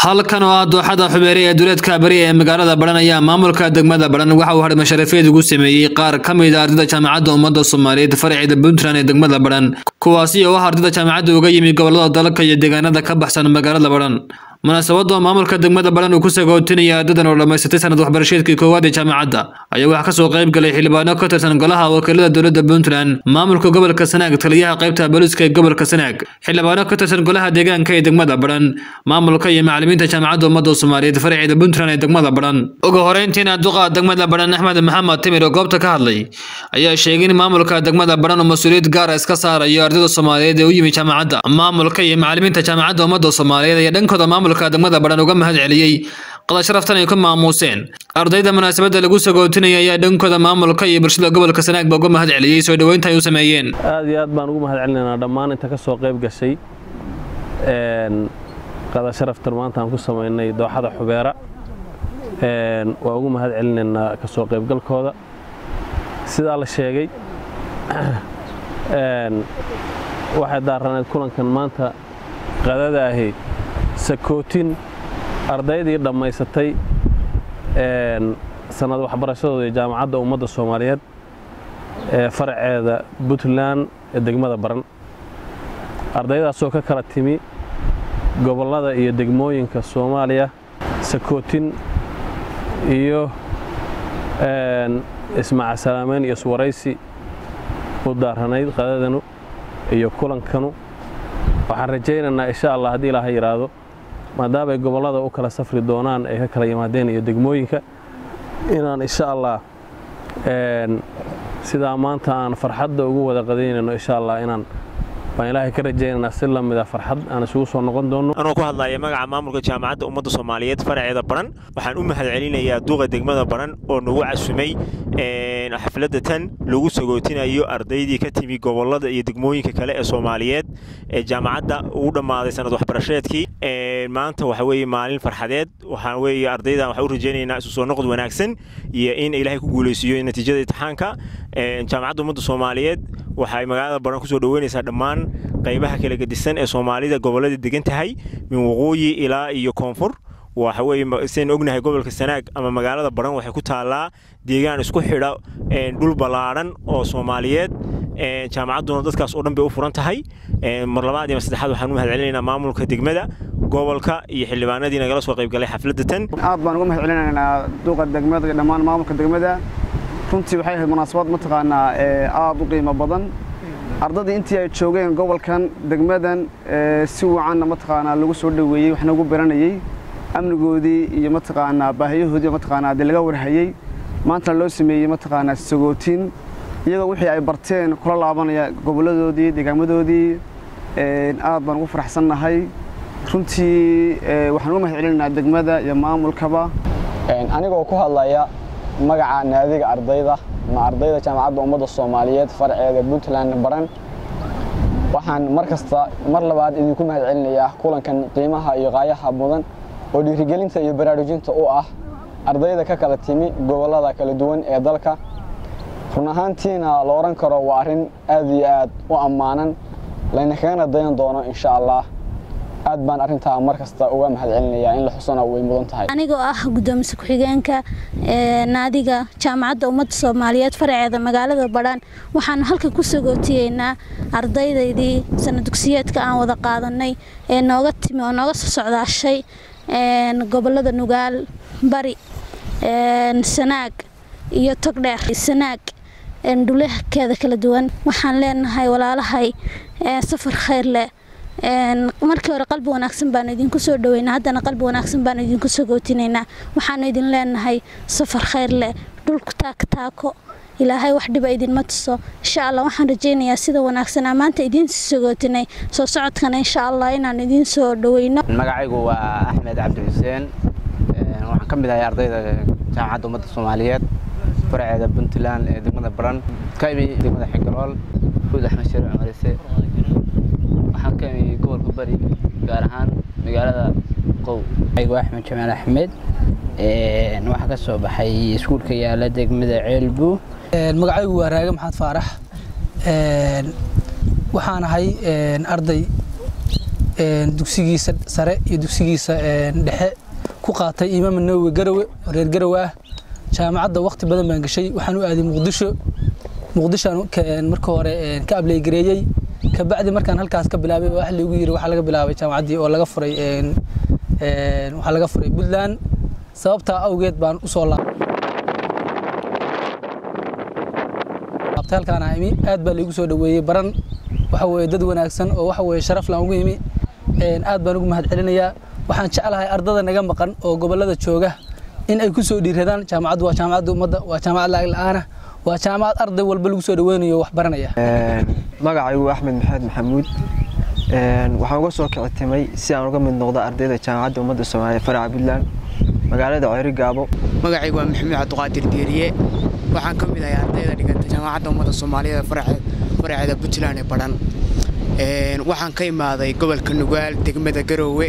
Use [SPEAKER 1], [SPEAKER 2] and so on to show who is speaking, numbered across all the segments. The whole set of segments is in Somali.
[SPEAKER 1] halkan oo ah dooxada xubeere ee duleedka bari ee magaalada baran ayaa maamulka degmada baran waxa uu hadhay masharafeed ugu sameeyey qaar ka mid a ardayda jaamacadda ummadda soomaaliyeed faraceeda puntland ee degmada baran kuwaasi oo ah ardayda jaamacadda uga yimi gobolada dalka iyo deegaanada ka baxsan magaalada baran munaasabadoo maamulka degmada baran uu ku sagootinaya ardadan oo dhammaysatay sanad waxbarasheedkii koowaad ee jaamacadda ayaa waxaa kasoo qayb galay xildhibaano ka tirsan golaha wakiilada dowladda puntland maamulka gobolka sanaag taliyaha qaybta booliska ee gobolka sanaag xildhibaano ka tirsan golaha deegaanka ee degmada baran maamulka iyo macalimiinta jaamacadda ummadda soomaaliyeed faraceeda puntland ee degmada baran ugu horeyntiina duqa degmada baran axmed maxamed timir oo goobta ka hadlay ayaa sheegay in maamulka degmada baran uu mas-uuliyad gaara iska saarayo ardayda soomaaliyeed ee u yimi jaamacadda maamulka iyo macalimiinta jaamacadda ummadda soomaaliyeed ayaa dhankooda maamulka degmada baran uga mahad celiyey qada sharaftan ay ku maamuuseen ardayda munaasabadda lagu sagootinaya ayaa dhankooda maamulka iyo bulshada gobolka sanaagba uga mahad celiyey soo dhoweynta ay u sameeyeen
[SPEAKER 2] aad iyo aad baan ugu mahad celinaynaa dhammaan inta ka soo qayb gashay qada sharaftan maanta aan ku samaynay dooxada xubeera waa ugu mahad celinaynaa ka soo qaybgalkooda sidaa la sheegay waxay daaraneed kulankan maanta qadada ahi sakootin ardaydii dhammaysatay sanad waxbarashadooda ee jaamacadda ummadda soomaaliyeed ee faraceeda puntland ee degmada baran ardaydaasoo ka kala timi gobollada iyo degmooyinka soomaaliya sakootin iyo ismacasalaameyn iyo iswaraysi u daaranayd qadadanu iyo kulankanu waxaan rajaynaynaa insha allah haddii ilaaha yidhaahdo maadaamay gobollada u kala safri doonaan ay ka kala yimaadeen iyo degmooyinka inaan insha allah sidaa maanta aan farxadda ugu wada qadaynayno insha allah inaan baan ilaahay ka rajaynaynaa si la mida farxad aan isugu soo noqon doonno
[SPEAKER 3] anoo ku hadlaya magaca maamulka jaamacadda ummadda soomaaliyeed faraceeda baran waxaan u mahad celinayaa duqa degmada baran oo nagu casumay xafladda tan lagu sagootinayo ardaydii ka timi gobollada iyo degmooyinka kale ee soomaaliyeed ee jaamacadda ugu dhammaaday sanad waxbarasheedkii maanta waxa weeye maalin farxadeed waxaa weeye ardaydan waxaan u rajaynaynaa isu soo noqod wanaagsan iyo in ilaahay ku guulaysiiyo natiijada imtixaanka jaamacadda ummadda soomaaliyeed waxay magaalada baran kusoo dhoweynaysaa dhammaan qaybaha kala gedisan ee soomaalida gobollada degan tahay min waqooyi ilaa iyo koonfur waxa weeye sidayn ognahay gobolka sanaag ama magaalada baran waxay ku taallaa deegaan isku xidha dhul ballaadhan oo soomaaliyeed jaamacadduna dadkaas oo dhan bay u furan tahay mar labaad iyo mar saddexaad waxaan u mahad celinaynaa maamulka degmada gobolka iyo xildhibaanadii nagala soo qayb galay xafladda tan
[SPEAKER 4] aad baan uga mahad celinaynaa duqa degmada iyo dhammaan maamulka degmada runtii waxay ahayd munaasabad mataqaanaa aad u qiimo badan ardaddii intii ay joogeen gobolkan degmadan si wacanna mataqaanaa lagu soo dhoweeyey waxna ugu baranayey amnigoodii iyo mataqaanaa baahiyahoodii mataqaanaa dee laga warhayey maantana loo sameeyey mataqaanaa sagootiin iyagoo wixii ay barteen kula laabanaya gobolladoodii deegaamadoodii aad baan ugu faraxsannahay runtii waxaan uga mahad celinaynaa degmada iyo maamulkaba
[SPEAKER 5] anigoo ku hadlaya magaca naadiga ardayda ma ardayda jaamacadda ummadda soomaaliyeed farceeda puntland baran waxaan mar kasta mar labaad idinku mahad celinayaa kulankan qiimaha iyo qaayaha mudan oo dhiirigelinta iyo baraarujinta u ah ardayda ka kala timi gobollada kala duwan ee dalka run ahaantiina la odhan karo waa arrin aad iyo aad u ammaanan layna kagana dayan doono insha allah aad baan arrintaa mar kasta uga mahad celinayaa in la xusana way mudan tahay
[SPEAKER 6] anigoo ah gudoomiye ku-xigeenka naadiga jaamacadda ummadda soomaaliyeed faraceeda magaalada badhaan waxaanu halkan ku sagootiyeynaa ardaydaydii sana dugsiyeedka aan wada qaadanay ee nooga timi oo nooga soo socdaashay gobollada nugaal bari sanaag iyo togdheer sanaag dhulekeeda kala duwan waxaan leenahay walaalahay safar khayr leh markii hore qalbi wanaagsan baanu idinku soo dhaweynaa haddana qalbi wanaagsan baanu idinku sagootinaynaa waxaanu idin leenahay safar khayr leh dhulku taaka taako ilaahay wax dhiba idinma tuso insha allah waxaan rajaynayaa sida wanaagsanaa maanta idiin sagootinay soo socodkana insha allah inaan idiin soo dhaweyno
[SPEAKER 7] magacaygu waa axmed cabdi xuseen waxaan ka mid ahay ardayda jaamacadda ummadda soomaaliyeed faraceeda puntland ee degmada baran ka imi degmada xigalool fuud axmed shariic cumarise waxaan ka imi gobolka bari gaar ahaan magaalada qow
[SPEAKER 8] aygu axmed jamaal axmed waxaa ka soo baxay iskuulka yaala degmada ceelbu
[SPEAKER 9] magacaygu waa raage maxamed faarax waxaan ahay arday dugsigiisa sare iyo dugsigiisa dhexe ku qaatay imaam nawowi garowe oo reer garowe ah jaamacadda waqti badan baan gashay waxaan u aaday muqdisho muqdishoan marka hore ka ableygareeyey kabacdi markaan halkaas ka bilaabay wax lagu yiri waxaa laga bilaabay jaamacaddii oo laga furay waxaa laga furay puntland sababtaa awgeed baan usoo laabtay halkaan imi aad baa laigu soo dhaweeyey baran waxa weye dad wanaagsan oo waxa weye sharaf laan ugu imi aad baan ugu mahad celinayaa waxaan jeclahay ardada naga maqan oo gobollada jooga in ay ku soo dhiiradaan jaamacaddu waa jaamacadda ummadda waa jaamacad lacag la-aana waa jaamacad arday walba lagu soo dhaweynayo wax baranaya
[SPEAKER 10] magacaygu axmed maxamed maxamuud waxaan uga soo kicitimay si aan uga mid noqdo ardayda jaamacadda ummadda soomaaliya faraca puntland magaalada ceyri gaabo
[SPEAKER 11] magacaygu waa maxamuud cabdiqaadir geeriye waxaan ka mid ahay ardayda dhiganta jaamacadda ummadda soomaaliyeed faraceeda puntland ee badhan waxaan ka imaaday gobolka nugaal degmada garoowe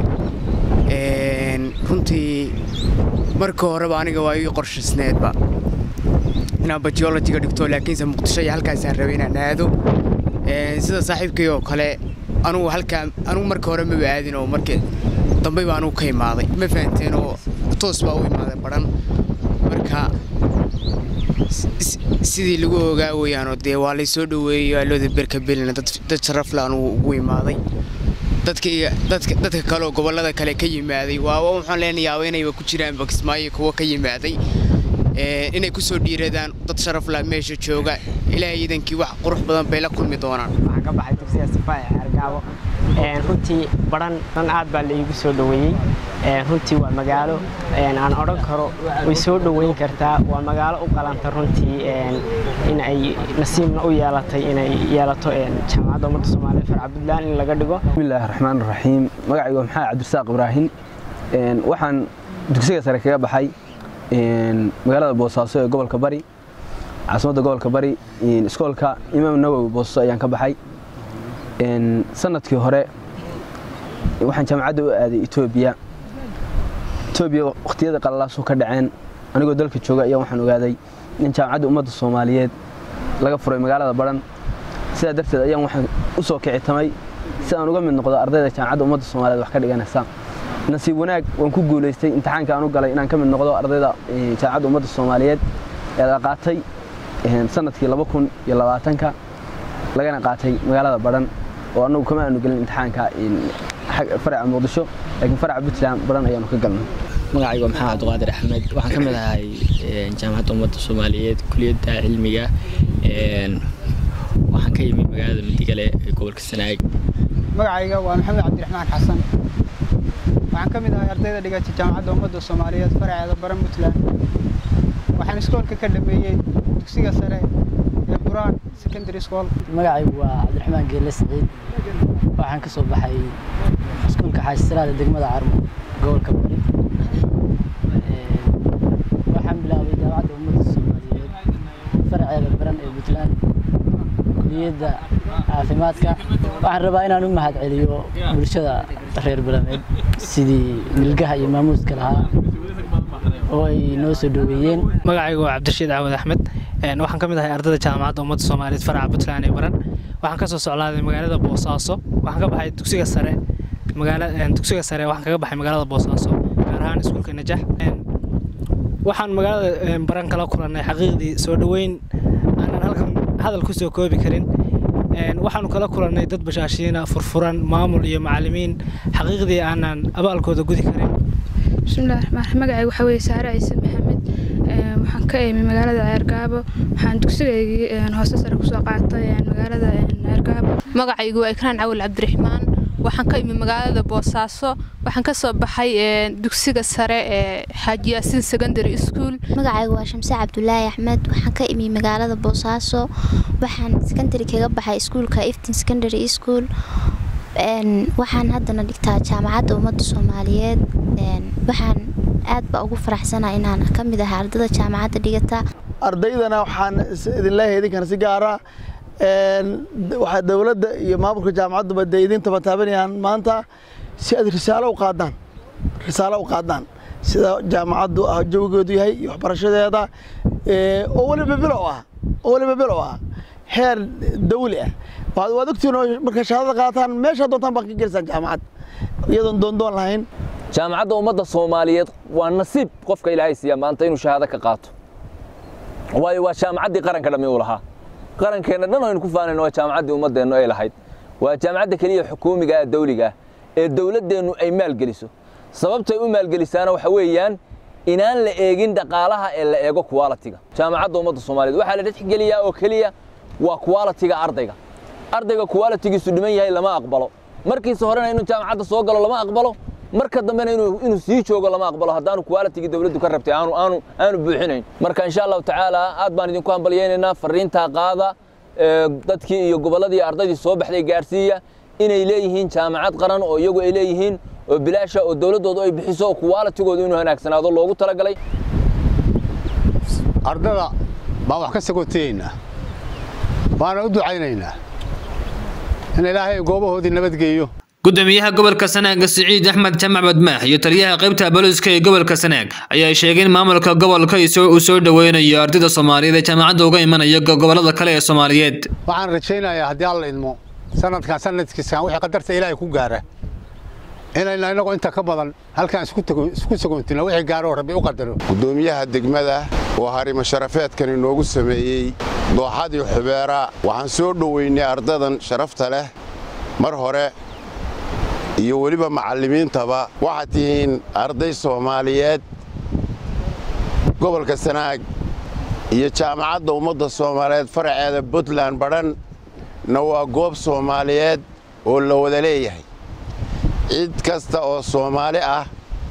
[SPEAKER 11] runtii marka horeba aniga waa ii qorshaysneedba inaan bajiolojiga dhigto laakiinse muqdisho iyo halkaasaan rabay inaan aado sida saaxiibkay oo kale anugu halkaa anugu marka hore maba aadin oo markii dambe baa anugu ka imaaday ma fahanteen oo toos baa u imaaday badhan marka sidii lagu ogaa weyaanoo dee waa laysoo dhoweeyey aalooda berka belina dad sharafle anugu ugu imaaday dadka kaleoo gobollada kale ka yimaaday waa waxaan leenayaaba inayba ku jiraan bakismaayo kuwa ka yimaaday inay ku soo dhiiradaan dad sharaf lah meesha jooga ilaahay iidankii wax qurux badan bay la kulmi doonaan
[SPEAKER 12] waxaan ka baxay dugsiga sifa ee xergaabo runtii badhan dhan aad baa laigu soo dhoweeyey runtii waa magaalo aan odhan karo way soo dhoweyn kartaa waa magaalo u qalanta runtii in ay nasiibna u yeelatay inay yeelato jaamacadda ummadda soomaaliya farca puntland in laga dhigo
[SPEAKER 13] bismillaahi raxmaan raxiim magacaygu waa maxamed cabdirasaaq ibraahim waxaan dugsiga sare kaga baxay magaalada boosaaso ee gobolka bari caasimadda gobolka bari iskoolka imaam nawowi boosaaso ayaan ka baxay sanadkii hore waxaan jaamacadda u aaday etoobiya etoobiya wakhtiyada qalalaasoo ka dhaceen anigoo dalka jooga ayaa waxaan ogaaday in jaamacadda ummadda soomaaliyeed laga furay magaalada baran sidaa darteed ayaan waxaan u soo kicitamay si aan uga mid noqdo ardayda jaamacadda ummadda soomaaliyeed wax ka dhiganaysa nasiib wanaag waan ku guulaystay imtixaanka aan u galay inaan ka mid noqdo ardayda jaamacadda ummadda soomaaliyeed ee la qaatay sanadkii laba kun iyo labaatanka lagana qaatay magaalada badhan oo annagu kama aanu gelin imtixaanka faraca muqdisho laakiin faraca puntland badhan ayaanu ka galnay
[SPEAKER 14] magacaygu waa maxamed cabdiqaadir axmed waxaan ka mid ahay jaamacadda ummadda soomaaliyeed kuliyadda cilmiga waxaan ka yimid magaalada midigale ee gobolka sanaag
[SPEAKER 15] magacayga waa maxamed cabdiraxmaan xasan waxaan ka mid ahay ardayda dhigata jaamacadda ummadda soomaaliyeed faraceeda baran puntland waxaan iskoolka ka dhameeyey dugsiga sare ee buraan secondary school
[SPEAKER 16] magacaygu waa cabdiraxmaan geelle saciid waxaan ka soo baxay iskuulka xaasiraada degmada carmo gobolka bari waxaan bilaabay jaamacadda ummadda soomaaliyeed faraceeda baran ee puntland kuliyadda caafimaadka waxaan rabaa inaan u mahad celiyo bulshada reer balameed sidii milgaha iyo maamuuska lahaa oo ay noo soo dhoweeyeen
[SPEAKER 17] magacaygu waa cabdirashiid caawad axmed waxaan ka mid ahay ardayda jaamacadda ummadda soomaaliyeed faraca puntland ee baran waxaan ka soo soclaaday magaalada boosaaso waxaan ka baxay dugsiga sare dugsiga sare waxaan kaga baxay magaalada boosaaso gaar ahaan iskuulka najax waxaan magaalada baran kala kulannay xaqiiqdii soo dhoweyn aanan halkan hadal ku soo koobi karin waxaanu kala kulannay dad bashaashiina furfuran maamul iyo macallimiin xaqiiqdii aanan abaalkooda gudi karin
[SPEAKER 18] bismillahi raxmaan magacayga waxaa weeye saare ciise maxamed waxaan ka imi magaalada ceergaabo waxaan dugsigaygii hoose sare kusoo qaatay magaalada ceergaabo
[SPEAKER 19] magacaygu waa ikraan cawil cabdiraxmaan waxaan ka imi magaalada boosaaso waxaan ka soo baxay dugsiga sare ee xaaji yaasiin secondary school
[SPEAKER 20] magacaygu waa shamse cabdulaahi axmed waxaan ka imi magaalada boosaaso waxaan secondary kaga baxay iskuulka iftin secondary school waxaan haddana dhigtaa jaamacadda ummadda soomaaliyeed waxaan aad baa ugu faraxsanaa inaan ka mid ahay ardada jaamacadda dhigata
[SPEAKER 21] ardaydana waxaan idin leeyahay idinkana si gaara waxaa dowladda iyo maamulka jaamacadduba dee idin tabataabanayaan maanta si aad risaalo u qaadaan risaalo u qaadaan sida jaamacaddu jawgeedu yahay iyo waxbarashadeeda oo weliba bilow ah oo weliba bilow ah heer dawli ah waad ogtiin oo markay shahaadada qaataan meesha doontaan baa ka gelisaan jaamacad iyadoon doondoon lahayn
[SPEAKER 1] jaamacadda ummadda soomaaliyeed waa nasiib qofka ilaahay siiya maanta inuu shahaado ka qaato waayo waa jaamacaddii qaranka dhammi uu lahaa qarankeenna dhan aynu ku faanayno waa jaamacaddii ummaddeennu ay lahayd waa jaamacadda keliya xukuumiga ah dawliga ah ee dawladdeennu ay maalgeliso sababtay u maalgelisaana waxa weeyaan inaan la eegin dhaqaalaha ee la eego qualitiga jaamacadda ummadda soomaaliyeed waxaa la dhexgeliyaa oo keliya waa qualitiga ardayga ardayga qualitigiisu dhiman yahay lama aqbalo markiisa horena inuu jaamacadda soo galo lama aqbalo marka dambena inuu sii joogo lama aqbalo haddaanu qualitigii dawladdu ka rabtay aanu aanu aanu buuxinayn marka insha allahu tacaala aad baan idinku hambalyaynaynaa fariintaa qaada dadkii iyo gobolladii ardaydii soo baxday gaarsiiya inay leeyihiin jaamacad qaran oo iyagu ay leeyihiin oo bilaasha oo dawladdoodu ay bixiso oo qualitigoodu inuu wanaagsanaado loogu talagalay
[SPEAKER 22] ardada baan wax ka sagootayeynaa waana u ducaynaynaa in ilaahay goobahoodii nabadgeeyo
[SPEAKER 23] gudoomiyaha gobolka sanaaga siciid axmed jamac badmaax iyo taliyaha qaybta booliska ee gobolka sanaag ayaa sheegay in maamulka gobolka uu soo dhoweynayo ardayda soomaaliyeed ee jaamacadda uga imanaya gobolada kale ee soomaaliyeed
[SPEAKER 22] waxaan rajaynayaa haddii alla idmo sanadkan sanadkiiskan wixii qadarta ilaahay ku gaara inayna inagoo inta ka badan halkaan isku sagoontino wixii gaaro rabbi u qadaro
[SPEAKER 24] gudoomiyaha degmada oo harimo sharafeedkan inoogu sameeyey dooxadii xubeera waxaan soo dhoweynay ardadan sharafta leh mar hore iyo weliba macallimiintaba waxaad tihiin arday soomaaliyeed gobolka sanaag iyo jaamacadda ummadda soomaaliyeed faraceeda puntland badhanna waa goob soomaaliyeed oo la wada leeyahay cid kasta oo soomaali ah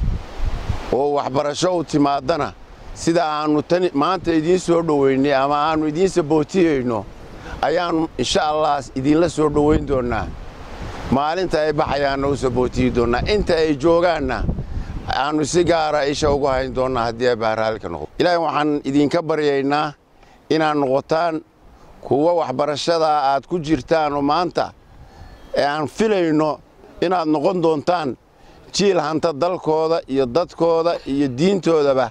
[SPEAKER 24] oo waxbarasho u timaadana sida aannu tan maanta idiin soo dhoweynay ama aannu idiin sabootiyeyno ayaannu insha allah idiinla soo dhoweyn doonnaa maalinta ay baxayaanna u sabootiyi doonnaa inta ay joogaanna aannu si gaara isha ugu hayn doonnaa haddii ay baharaalka noqdo ilaahay waxaan idinka baryaynaa inaad noqotaan kuwa waxbarashadaa aad ku jirtaanoo maanta ee aan filayno inaad noqon doontaan jiil hanta dalkooda iyo dadkooda iyo diintoodaba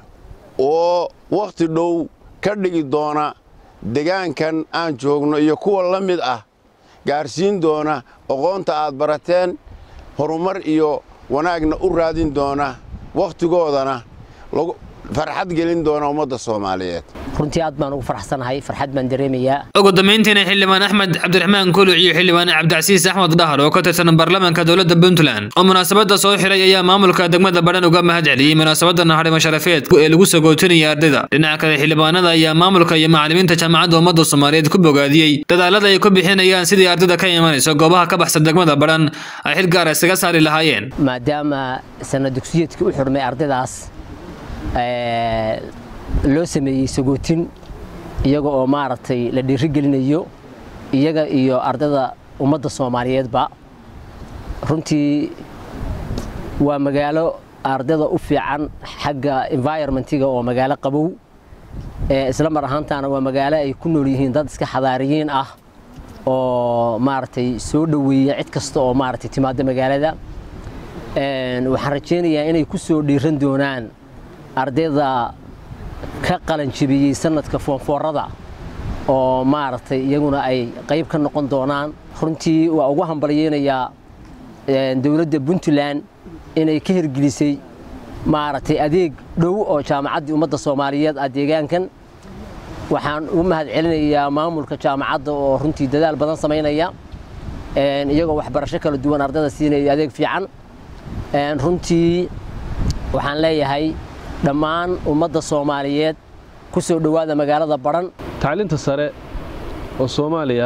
[SPEAKER 24] oo wakhti dhow ka dhigi doona degaankan aan joogno iyo kuwa la mid ah gaarsiin doona aqoonta aad barateen horumar iyo wanaagna u raadin doona wakhtigoodana farxad gelin doona ummadda soomaaliyeed
[SPEAKER 25] runtii aad baan ugu farxsanahay farxad baan dareemayaa
[SPEAKER 23] ugu dambeyntiina xildhibaan axmed cabdiraxmaan kuluc iyo xildhibaan cabdicasiis axmed dhahar oo ka tirsan baarlamaanka dowladda puntland oo munaasabadda soo xiray ayaa maamulka degmada badhan uga mahad celiyey munaasabadda naxarimo sharafeed ee lagu sagootinaya ardayda dhinaca kale xildhibaanada ayaa maamulka iyo macallimiinta jaamacadda ummadda soomaaliyeed ku bogaadiyey dadaalada ay ku bixinayaan sidii ardayda ka imanayso goobaha ka baxsan degmada badhan ay xil gaara isaga saari lahaayeen
[SPEAKER 25] maadaama sanad dugsiyeedkii u xurmay ardaydaas loo sameeyey sagootin iyaga oo maaragtay la dhiirigelinayo iyaga iyo ardayda ummadda soomaaliyeedba runtii waa magaalo ardayda u fiican xagga environmentiga oo magaalo qabow isla mar ahaantaana waa magaalo ay ku nool yihiin dad iska xadaariyiin ah oo maaragtay soo dhoweeya cid kasta oo maaragtay timaada magaalada waxaan rajaynayaa inay ku soo dhiiran doonaan ardayda ka qalanjibiyey sanadka foonfoorada oo maaragtay iyaguna ay qayb ka noqon doonaan runtii waa ugu hambalyeynayaa dowladda puntland inay ka hirgelisay maaragtay adeeg dhow oo jaamacaddii ummadda soomaaliyeed ah deegaankan waxaan ugu mahad celinayaa maamulka jaamacadda oo runtii dadaal badan samaynaya iyagoo waxbarasho kala duwan ardayda siinaya adeeg fiican runtii waxaan leeyahay dhammaan ummadda soomaaliyeed ku soo dhowaada magaalada badhan
[SPEAKER 2] tacliinta sare oo soomaaliya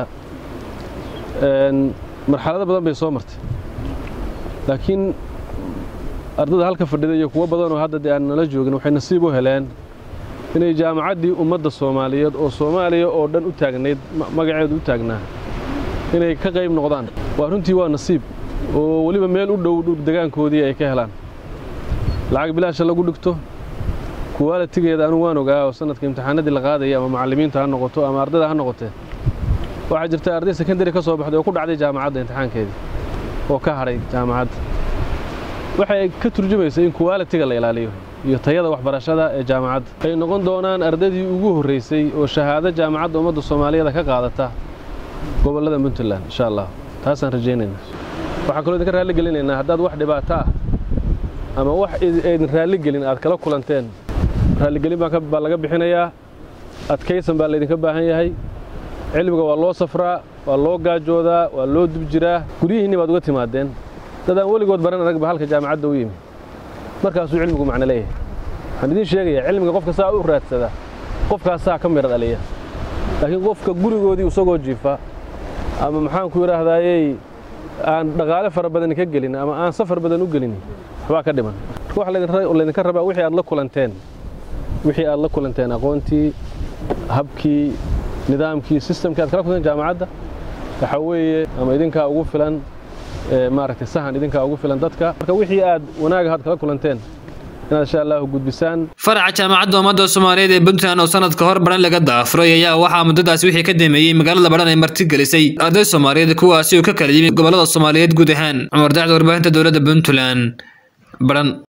[SPEAKER 2] marxalado badan bay soo martay laakiin ardada halka fadhida iyo kuwo badanoo hadda dee aan nala joogin waxay nasiib u heleen inay jaamacaddii ummadda soomaaliyeed oo soomaaliya oo dhan u taagnayd magaceedu u taagnaa inay ka qayb noqdaan waa runtii waa nasiib oo weliba meel u dhow degaankoodii ay ka helaan lacag bilaasha lagu dhigto kuwaalitigeeda anu waan ogaa oo sanadka imtixaanadii la qaadaya ama macallimiinta ha noqoto ama ardayda ha noqotee waxaa jirta arday sekondary ka soo baxday oo ku dhacday jaamacadda imtixaankeedii oo ka hadhay jaamacadda waxay ka turjumaysa in kuwaalitiga la ilaaliyo iyo tayada waxbarashada ee jaamacadda ay noqon doonaan ardaydii ugu horraysay oo shahaado jaamacadda ummadda soomaaliyeed ka qaadata gobollada puntland insha allah taasaan rajaynaynaa waxaan kaloo idinka raalli gelinaynaa haddaad wax dhibaato ah ama wax aydin raalli gelin aad kala kulanteen raalligelin baa laga bixinayaa adkaysan baa laydinka baahan yahay cilmiga waa loo safraa waa loo gaajoodaa waa loo dub jiraa guryihiinni baad uga timaadeen dadaan weligood baran anagba halka jaamacadda u yimi markaasuu cilmigu macno leeyahay waxaan idiin sheegayaa cilmiga qofka saa u raadsada qofkaasaa ka midha dhaliya laakiin qofka gurigoodii isagoo jiifa ama maxaan ku yidhaahdaayey aan dhaqaale fara badan ka gelin ama aan safar badan u gelin waxbaa ka dhiman marka waxa laydinka rabaa wixii aad la kulanteen wixii aad la kulanteen aqoontii habkii nidaamkii sistamkii aad kala kulanteen jaamacadda waxa weeye ama idinkaa ugu filan maaragtay sahan idinkaa ugu filan dadka marka wixii aad wanaag ahaad kala kulanteen inaad insha allahu gudbisaan
[SPEAKER 23] faraca jaamacadda ummadda soomaaliyeed ee puntland oo sanad ka hor baran laga daafuray ayaa waxaa muddadaas wixii ka dameeyey magaalada badhan ay martigelisay arday soomaaliyeed kuwaasi oo ka kala yimid gobollada soomaaliyeed guud ahaan cumar dacda warbaahinta dowladda puntland badhan